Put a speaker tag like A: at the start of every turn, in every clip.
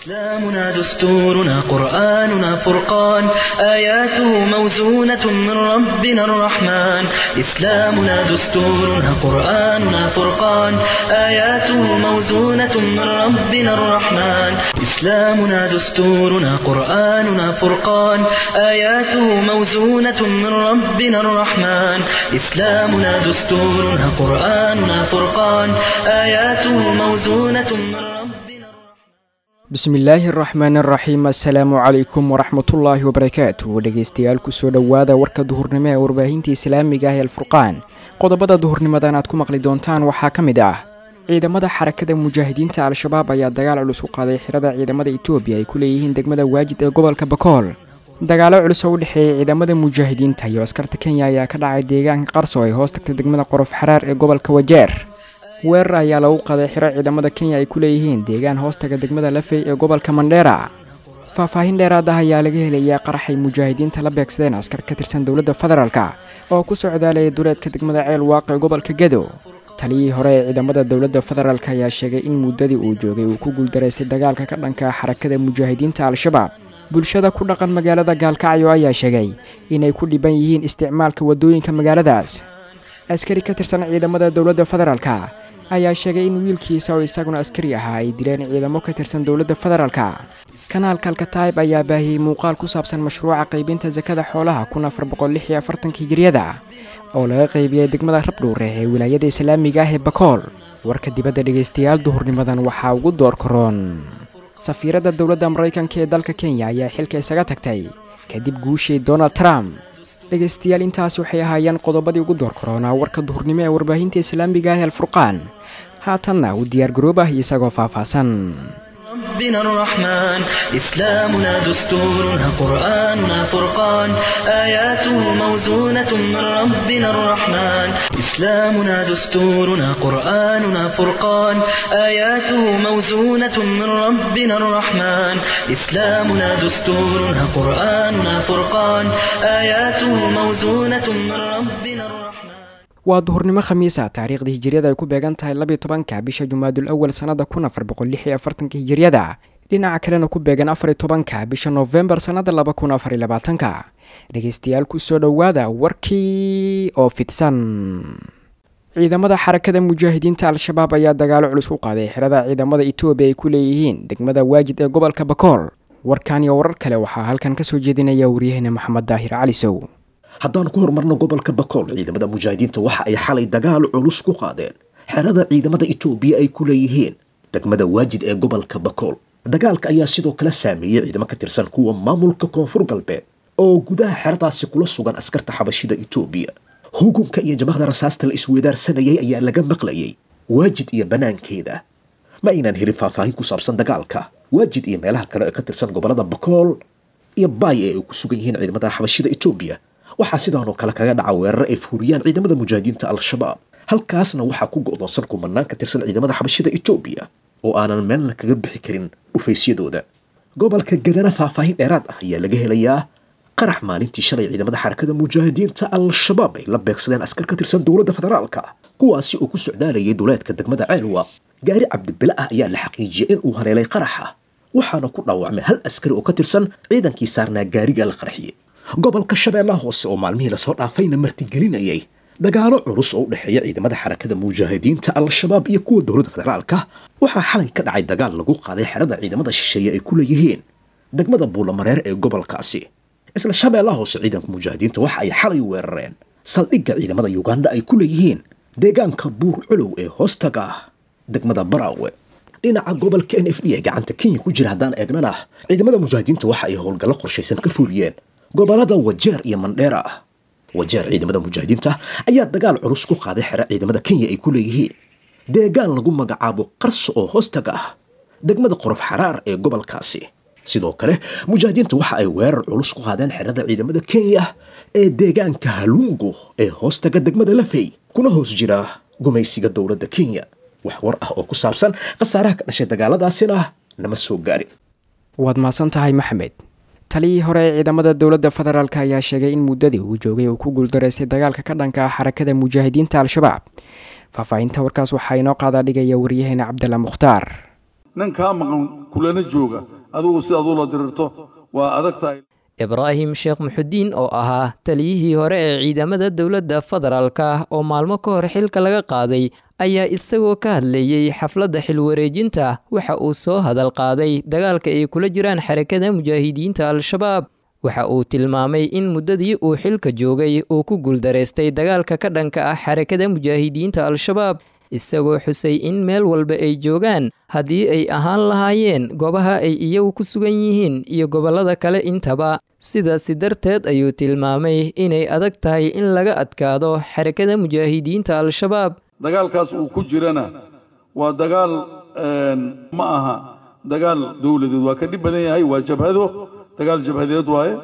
A: إسلامنا دستورنا قرآننا فرقان آياته موزونة من ربنا الرحمن إسلامنا دستورنا قرآننا فرقان آياته موزونة من ربنا الرحمن إسلامنا دستورنا قرآننا فرقان آياته موزونة من ربنا الرحمن إسلامنا دستورنا قرآننا فرقان آياته موزونة من ربنا الرحمن
B: bismillaahi araxmaan araxiim assalaamu calaykum waraxmatullaahi wabarakaatu dhegeystayaal kusoo dhowaada warka duhurnimo ee warbaahinta islaamiga ah ee alfurqaan qodobada duhurnimadan aad ku maqli doontaan waxaa ka mid ah ciidamada xarakada mujaahidiinta al-shabaab ayaa dagaal culus u qaaday xirada ciidamada etoobiya ay ku leeyihiin degmada waajid ee gobolka bakool dagaalo culus oo u dhexeeyay ciidamada mujaahidiinta iyo askarta kenya ayaa ka dhacay deegaanka qarso ay hoos tagtay degmada qorof xaraar ee gobolka wajeer weerar ayaa lagu qaday xiro ciidamada kenya ay ku leeyihiin deegaan hoostaga degmada lafey ee gobolka mandheera faahfaahin dheeraad ah ayaa laga helayaa qaraxay mujaahidiinta la beegsadeen askar ka tirsan dowladda federaalka oo ku socdaalaya duleedka degmada ceel waaq ee gobolka gedo taliyihii hore ee ciidamada dowladda federaalk ayaa sheegay in muddadii uu joogay uu ku guuldaraystay dagaalka ka dhanka xarakada mujaahidiinta al-shabaab bulshada ku dhaqan magaalada gaalkacyo ayaa sheegay inay ku dhiban yihiin isticmaalka waddooyinka magaaladaas askari ka tirsan ciidamada dowladda federaalka ayaa sheegay in wiilkiisa oo isaguna askari ahaa ay dileen ciidamo ka tirsan dowladda federaalka kanaalka alkataib ayaa baahiyey muuqaal ku saabsan mashruuca qaybinta sakada xoolaha kun afar boqol lix iyo afartanka hijiriyada oo laga qaybiyey degmada rabdhuure ee wilaayada islaamiga ah ee bakool warka dibadda dhegaystayaal duhurnimadan waxaa ugu door karoon safiiradda dowladda maraykanka ee dalka kenya ayaa xilka isaga tagtay kadib guushii donald trump dhegaystayaal intaas waxay ahaayeen qodobadii ugu door karoonaa warka duhurnimo ee warbaahinta islaamiga ah ee alfurqaan haatanna u diyaargaroobah isagoo faahfaahsan
A: ربنا الرحمن إسلامنا دستورنا قرآننا فرقان آياته موزونة من ربنا الرحمن إسلامنا دستورنا قرآننا فرقان آياته موزونة من ربنا الرحمن إسلامنا دستورنا قرآننا فرقان آياته موزونة من ربنا الرحمن
B: waa duhurnimo khamiisa taariikhda hijiriyada ay ku beegan tahay labiyo tobanka bisha jumaadul awal sannada kun afar boqol lix iyo afartanka hijiriyada dhinaca kalena ku beegan afariyo tobanka bisha noofembar sannada laba kun afar iyo labaatanka dhegeystayaal kusoo dhowaada warkii oo fidsan ciidamada xarakada mujaahidiinta al-shabaab ayaa dagaalo culus u qaaday xirada ciidamada etoobiya ay ku leeyihiin degmada waajid ee gobolka bakool warkan iyo warar kale waxaa halkan kasoo jeedinaya waryaheena maxamed daahir cali sow
C: haddaan ku horumarno gobolka bakool ciidamada mujaahidiinta waxa ay xalay dagaal culus ku qaadeen xerada ciidamada etoobiya ay ku leeyihiin degmada waajid ee gobolka bakool dagaalka ayaa sidoo kale saameeyey ciidamo ka tirsan kuwa maamulka koonfur galbeed oo gudaha xeradaasi kula sugan askarta xabashida etoobiya hugunka iyo jabahda rasaasta la isweedaarsanayay ayaa laga maqlayay waajid iyo bannaankeeda ma aynaan helin faahfaahin ku saabsan dagaalka waajid iyo meelaha kale ee ka tirsan gobolada bakool iyo baay ee ay ku sugan yihiin ciidamada xabashida etoobiya waxaa sidaanoo kale kaga dhaca weerar ay fuuriyaan ciidamada mujaahidiinta al-shabaab halkaasna waxaa ku go'doonsan kumanaan ka tirsan ciidamada xabashida etoobiya oo aanan meelna kaga bixi karin dhufaysyadooda gobolka gadana faahfaahin dheeraad ah ayaa laga helayaa qarax maalintii shalay ciidamada xarakada mujaahidiinta al-shabaab ay la beegsadeen askar ka tirsan dowladda federaalka kuwaasi oo ku socdaalayay duleedka degmada ceelwa gaari cabdibile ah ayaa la xaqiijiyay in uu haleelay qaraxa waxaana ku dhaawacmay hal askari oo ka tirsan ciidankii saarnaa gaariga la qarxiyey gobolka shabeellaha hoose oo maalmihii lasoo dhaafayna martigelinayay dagaalo culus oo u dhexeeya ciidamada xarakada mujaahidiinta al-shabaab iyo kuwa dowladda federaalka waxaa xalay ka dhacay dagaal lagu qaaday xerada ciidamada shisheeye ay ku leeyihiin degmada buulamareer ee gobolkaasi isla shabeellaha hoose ciidanka mujaahidiinta waxa ay xalay weerareen saldhigga ciidamada yuganda ay ku leeyihiin deegaanka buur culow ee hoostaga degmada baraawe dhinaca gobolka n f d ee gacanta kenya ku jira haddaan eegnana ciidamada mujaahidiinta waxa ay howlgallo qorshaysan ka fuuliyeen gobolada wajeer iyo mandheera ah wajeer ciidamada mujaahidiinta ayaa dagaal culus ku qaaday xero ciidamada kenya ay ku leeyihiin deegaan lagu magacaabo qarso oo hoostaga ah degmada qorof xaraar ee gobolkaasi sidoo kale mujaahidiinta waxa ay weerar culus ku qaadeen xerada ciidamada kenya ee deegaanka halungo ee hoostaga degmada lafey kuna hoos jira gumaysiga dowladda kenya wax war ah oo ku saabsan khasaaraha ka dhashay dagaaladaasina nama soo gaarin
B: waad mahadsan tahay maxamed taliyii hore ee ciidamada dowladda federaalk ayaa sheegay in muddadii uu joogay uu ku guuldaraystay dagaalka ka dhanka ah xarakada mujaahidiinta al-shabaab faahfaahinta warkaas waxaa inoo qaadaa dhigaya waryaheena cabdalla mukhtaar
D: nin kaa maqan kulana jooga adigu si aad ula dirirto waa adag tahay
E: ibraahim sheekh muxudiin oo ahaa taliyihii hore ee ciidamada dowladda federaalka oo maalmo ka hor xilka laga qaaday ayaa isagoo ka hadlayey xafladda xilwareejinta waxa uu soo hadal qaaday dagaalka ay kula jiraan xarakada mujaahidiinta al-shabaab waxa uu tilmaamay in muddadii uu xilka joogay uu ku guuldaraystay dagaalka ka dhanka ah xarakada mujaahidiinta al-shabaab isagoo xusay in meel walba ay joogaan haddii ay ahaan lahaayeen goobaha ay iyagu ku sugan yihiin iyo gobollada kale intaba sidaasi darteed ayuu tilmaamay inay adag tahay in laga adkaado xarakada mujaahidiinta al-shabaab
D: dagaalkaas uu ku jirana waa dagaal ma aha dagaal dowladeed waa ka dhib badan yahay waa jabhado dagaal jabhadeed waaye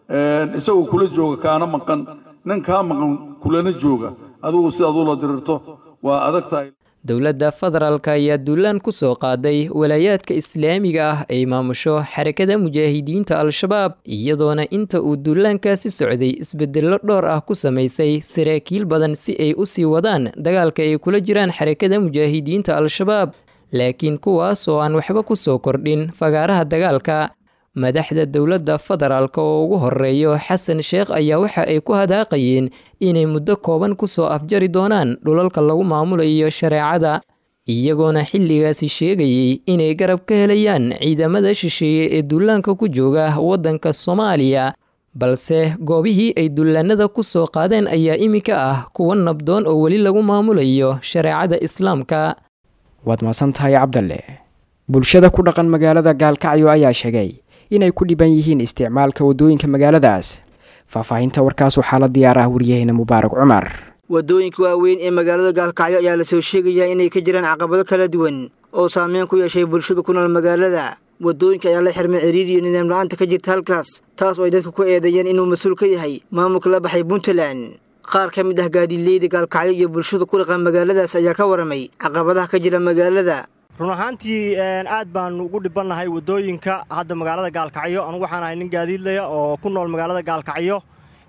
D: isagoo kula jooga kaana maqan nin kaa maqan kulana jooga adigu si aad ula dirirto waa adag tahay
E: dowladda federaalka ayaa duulaan ku soo qaaday walaayaadka islaamiga ah ay maamusho xarakada mujaahidiinta al-shabaab iyadoona inta uu duulaankaasi socday isbedello dhowr ah ku samaysay saraakiil badan si ay u sii wadaan dagaalka ay kula jiraan xarakada mujaahidiinta al-shabaab laakiin kuwaas oo aan waxba ku soo kordhin fagaaraha dagaalka madaxda dowladda federaalka oo ugu horeeyo xasan sheekh ayaa waxa ay ku hadaaqayeen inay muddo kooban ku soo afjari doonaan dhulalka lagu maamulayo shareecada iyagoona xilligaasi sheegayey inay garab ka helayaan ciidamada shisheeye ee duulaanka ku jooga waddanka soomaaliya balse goobihii ay dullaanada ku soo qaadeen ayaa iminka ah kuwa nabdoon oo weli lagu maamulayo shareecada islaamka
B: waad maasan tahay cabdalle bulshada ku dhaqan magaalada gaalkacyo ayaa sheegay inay ku dhiban yihiin isticmaalka waddooyinka magaaladaas faahfaahinta warkaas waxaa la diyaar ah waryaheena mubaarak cumar
F: waddooyinka waaweyn ee magaalada gaalkacyo ayaa lasoo sheegayaa inay ka jiraan caqabado kala duwan oo saameyn ku yeeshay bulshada ku nool magaalada waddooyinka ayaa la xirmay ciriir iyo nidaam la-aanta ka jirta halkaas taas oo ay dadka ku eedeeyeen inuu mas-uul ka yahay maamulka la baxay puntland qaar ka mid ah gaadiidleyda gaalkacyo iyo bulshada ku dhaqan magaaladaas ayaa ka waramay caqabadaha ka jira magaalada
G: run ahaantii aad baanu ugu dhibannahay waddooyinka hadda magaalada gaalkacyo anugu waxaan ahay nin gaadiidlaya oo ku nool magaalada gaalkacyo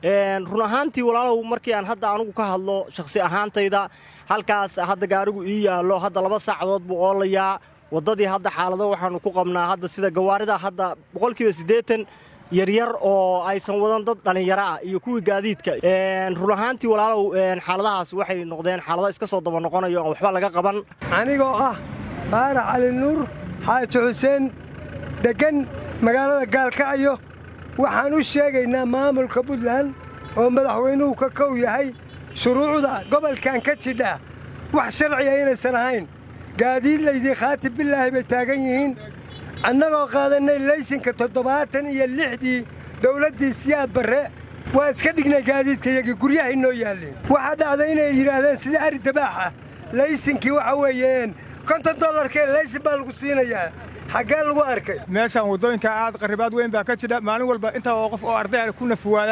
G: run ahaantii walaalow markii aan hadda anugu ka hadlo shakhsi ahaantayda halkaas hadda gaarigu ii yaallo hadda laba saacadood buu oolayaa waddadii hadda xaalado waxaannu ku qabnaa hadda sida gawaarida hadda boqolkiiba siddeetan yaryar oo aysan wadan dad dhallinyaro ah iyo kuwii gaadiidka run ahaantii walaalow xaaladahaas waxay noqdeen xaalado iska soo daba noqonayo aan waxba laga qaban
H: anigoo ah baarax cali nuur xaaji xuseen deggan magaalada gaalkacyo waxaan u sheegaynaa maamulka puntland oo madaxweynuhu ka kow yahay shuruucda gobolkan ka jidha wax sharciya inaysan ahayn gaadiidlaydii khaatib bilaahi bay taagan yihiin annagoo qaadannay laysinka toddobaatan iyo lixdii dawladdii siyaad barre waa iska dhignay gaadiidkayagii guryahay noo yaalleen waxaa dhacday inay yidhaahdeen sida ari dabaaxa laysinkii waxa weeyeen konton dollarkee laysin baa lagu siinayaa xaggee lagu arkay
I: meeshaan waddooyinka aad qarribaad weyn baa ka jidha maalin walba intaa oo qof oo ardaya ku nafuwaada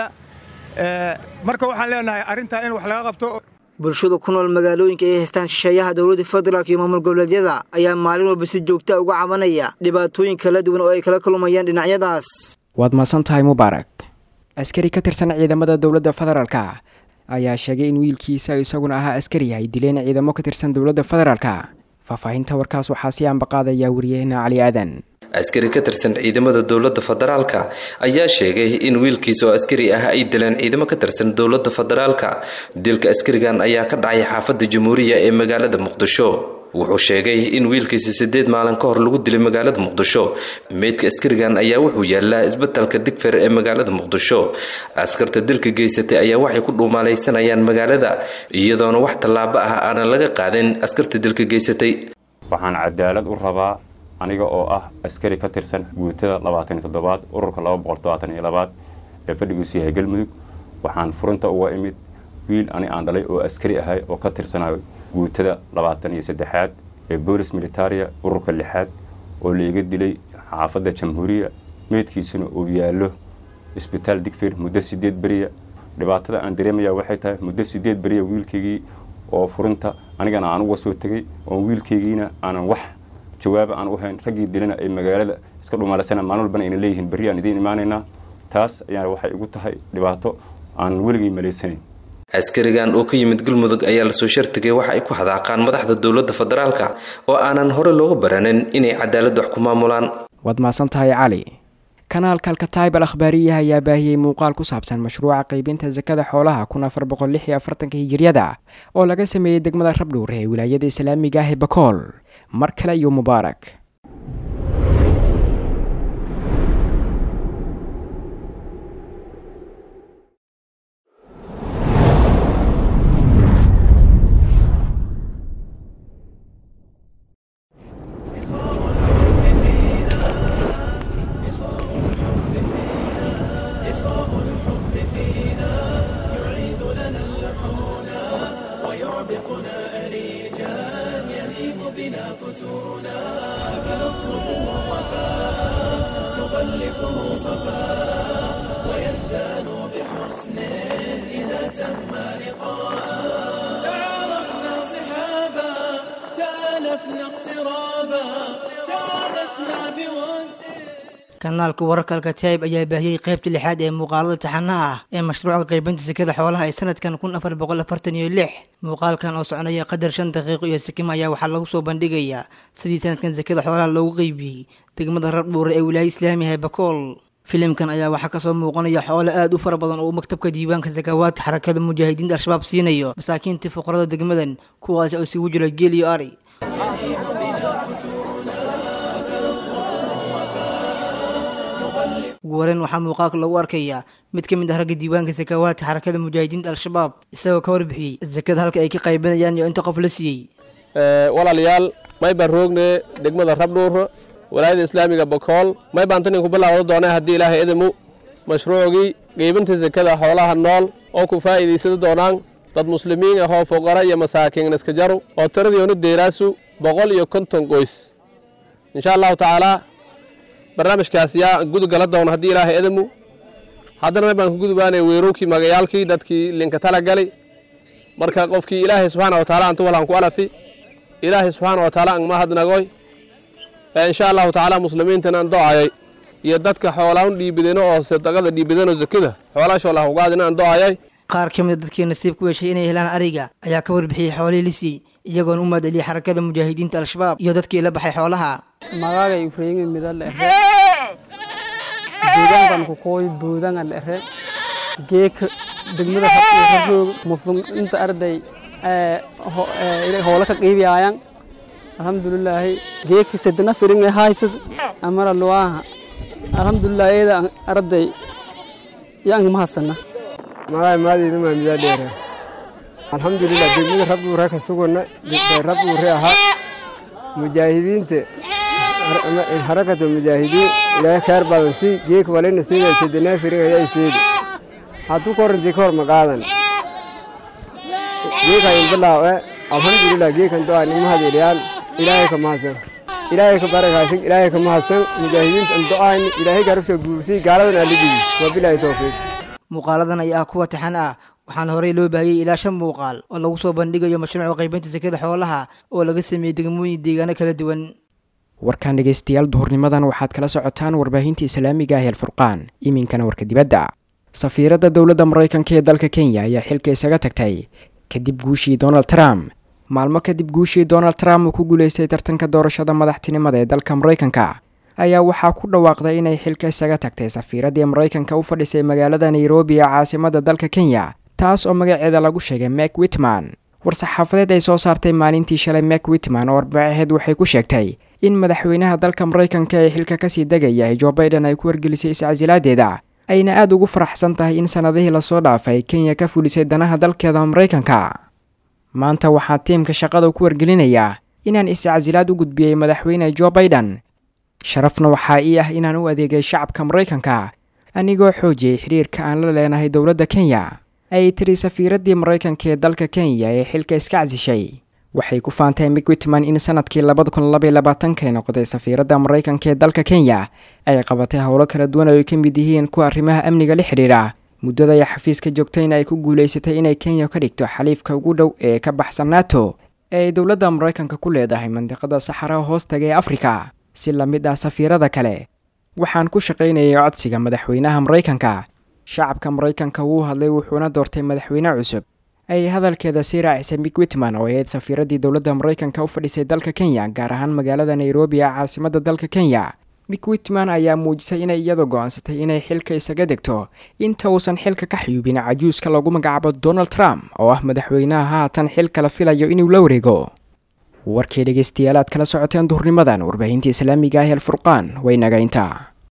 I: marka waxaan leenahay arrintaa in wax laga qabto
F: bulshada ku nool magaalooyinka ay haystaan shisheeyaha dowladda federaalk iyo maamul goboleedyada ayaa maalin walba si joogta uga cabanaya dhibaatooyin kala duwan oo ay kala kulmayaan dhinacyadaas
B: waad maasan tahay mubaarak askari ka tirsan ciidamada dowladda federaalka ayaa sheegay in wiilkiisa isaguna ahaa askari ay dileen ciidamo ka tirsan dowladda federaalka faahfaahinta warkaas waxaa si aanbaqaadaya wariyahena cali aadan
J: askari ka tirsan ciidamada dowladda federaalka ayaa sheegay in wiilkiisa oo askari ah ay dileen ciidamo ka tirsan dowladda federaalka dilka askarigan ayaa ka dhacay xaafadda jamhuuriya ee magaalada muqdisho wuxuu sheegay in wiilkiisa siddeed maalin ka hor lagu dilay magaalada muqdisho meydka askarigan ayaa wuxuu yaallaa isbatalka digfer ee magaalada muqdisho askarta dilka geysatay ayaa waxay ku dhuumaalaysanayaan magaalada iyadoona wax tallaabo ah aanan laga qaadin askarta dilka geysatay
K: waxaan cadaalad u rabaa aniga oo ah askari ka tirsan guutada labaatan iyo toddobaad ururka laba boqol todobaatan iyo labaad ee fadhigiisu yahay galmudug waxaan furinta uga imid wiil ani aan dhalay oo askari ahay oo ka tirsanayo guutada labaatan iyo saddexaad ee boolis militaria ururka lixaad oo laiga dilay xaafadda jamhuuriya meydkiisuna uu yaallo isbitaal digfir muddo sideed beriya dhibaatada aan dareemaya waxay tahay muddo sideed beriya wiilkaygii oo furinta anigana aan uga soo tegay oo wiilkaygiina aanan wax jawaaba aan u hayn raggii dilana ay magaalada iska dhumaalasana maalin walbana ayna leeyihiin berri aan idiin imaanaynaa taas ayaa waxay igu tahay dhibaato aan weligay malaysanayn
J: askarigan oo ka yimid galmudug ayaa lasoo shartigay waxa ay ku hadaaqaan madaxda dowladda federaalka oo aanan hore looga baranin inay cadaalad wax ku maamulaan
B: waad mahadsan tahay cali kanaalka alkataib al akhbaariyaha ayaa baahiyey muuqaal ku saabsan mashruuca qaybinta sakada xoolaha kun afar boqol lix iyo afartanka hijiryada oo laga sameeyey degmada rabdhuur ee wilaayada islaamiga ah ee bakool mar kale iyo mubaarak
F: kanaalka wararka alkataib ayaa baahiyey qaybta lixaad ee muuqaalada taxanaha ah ee mashruuca qaybinta sekada xoolaha ee sanadkan kun afar boqol afartan iyo lix muuqaalkan oo soconaya qadar shan daqiiqo iyo sikima ayaa waxaa lagu soo bandhigayaa sidii sanadkan sekada xoolaha loogu qeybiyey degmada rabdhuure ee wilaaya islaamiga ee bakool filimkan ayaa waxaa kasoo muuqanaya xoolo aad u fara badan oo maktabka diiwaanka sakawaadka xarakada mujaahidiinta al-shabaab siinayo masaakiintii fuqarada degmadan kuwaas oo isugu jira geel iyo ari ugu horeyn waxaa muuqaalka lagu arkayaa mid ka mid ah ragga diiwaanka sakawaadka xarakada mujaahidiinta al-shabaab isagoo ka warbixiyey sakada halka ay ka qaybinayaan iyo inta qof la siiyey
L: walaalayaal may baan roogne degmada rabdhuur walaayada islaamiga bakool may baan tanin ku bilaawda doonay haddii ilaahay idimu mashruucii qeybinta sakada xoolaha nool oo ku faa'iidaysada doonaan dad muslimiin ahoo foqara iyo masaakiin iska jaru oo tiradiyoonu deeraasu boqol iyo konton qoys insha allahu tacaalaa barnaamijkaas yaa gudugala doona haddii ilaahay idimu haddana may baan ku gudubaanay weerowkii magayaalkii dadkii linka tala gali marka qofkii ilaahay subxaana wa taala anta walaan ku alafi ilaahay subxaana wa taala angma hadnagoy insha allahu tacaala muslimiintana an do-ayay iyo dadka xoolaan dhiibideno oo sadaqada dhiibideno zakada xoolaashoo lahugaadina an do-ayay
F: qaar ka mida dadkii nasiib ku yeeshay inay helaan ariga ayaa ka warbixiyey xoolihii lisii iyagoona u maadceliyey xarakada mujaahidiinta al-shabaab iyo dadkii la baxay xoolaha
M: magaaga ifreeyinga midal ere deegaankan ku kooy buudangan ere geeka degmada rabroog musum inta arday hoola ka qiibiyaayan alxamdulilaahi geeki sedana firinga haysad amara luwaaha alxamdulilah eeda arday yaang mahasana
N: magaay maadiina maa midaa dheera alxamdulilah degmada rabduure ka sugana rabduure ahaa mujaahidiinta harakata mujaahidiin ilaahay khayr badan si geek walina siida sedana firinga ayaa seedi hadduu korintii ka hor maqaadan geekayin bilaawe alxamdulilah geekan do-aa nima hadeeliyaan ilaahay ka mahadsan ilaahay ka barakaasin ilaahay ka mahadsan mujaahidiinta an do-aan ilaahay garabsha guursii gaaladan aalidigi wabilaahi towfiiq
F: muuqaaladan ayaa ah kuwa taxan ah waxaana horey loo baahiyey ilaa shan muuqaal oo lagu soo bandhigayo mashruuca qaybinta sekada xoolaha oo laga sameeyey degmooyin deegaano kala duwan
B: warkan dhegaystayaal duhurnimadan waxaad kala socotaan warbaahinta islaamiga ah eelfurqaan iminkana warka dibadda safiiradda dowladda maraykanka ee dalka kenya ayaa xilka isaga tagtay kadib guushii donald trump maalmo kadib guushii donald trump uu ku guulaystay tartanka doorashada madaxtinimada ee dalka maraykanka ayaa waxaa ku dhawaaqday inay xilka isaga tagtay safiiraddii maraykanka u fadhisay magaalada nairobi ee caasimada dalka kenya taas oo magaceeda lagu sheegay mek witman war-saxaafadeed ay soo saartay maalintii shalay mek witman oo arbacaheed waxay ku sheegtay in madaxweynaha dalka maraykanka ee xilka kasii degaya jo baiden ay ku wargelisay iscasilaadeeda ayna aada ugu faraxsan tahay in sannadihii lasoo dhaafay kenya ka fulisay danaha dalkeeda maraykanka maanta waxaa tiimka shaqada ku wargelinayaa inaan iscasilaad u gudbiyey madaxweyne jo baiden sharafna waxaa ii ah inaan u adeegay shacabka maraykanka anigoo xoojiyey xidhiirka aan la leenahay dowladda kenya ayay tiri safiiraddii maraykanka ee dalka kenya ee xilka iska casishay waxay ku faantay mik witman in sanadkii labada kun labaiy labaatankaay noqotay safiiradda maraykanka ee dalka kenya ay qabatay howlo kala duwan oo ay ka mid yihiin kuwa arrimaha amniga la xidhiidha muddada ay xafiiska joogtayna ay ku guulaysatay inay kenya ka dhigto xaliifka ugu dhow ee ka baxsan nato ee ay dowladda maraykanka ku leedahay mandiqada saxaraha hoostaga ee afrika si la mid ah safiirada kale waxaan ku shaqaynayay codsiga madaxweynaha maraykanka shacabka maraykanka wuu hadlay wuxuuna doortay madaxweyne cusub ay hadalkeeda sii raacisay mick witman oo ahayd safiiradii dowladda maraykanka u fadhisay dalka kenya gaar ahaan magaalada nairobi ee caasimadda dalka kenya mick witman ayaa muujisay inay iyadu go-aansatay inay xilka isaga degto inta uusan xilka ka xiyuubin cajuuska lagu magacaabo donald trump oo ah madaxweynaha haatan xilka la filayo inuu la wareego warkii dhegeystayaal aad kala socoteen duhurnimadan warbaahinta islaamiga ah ee alfurqaan way naga intaa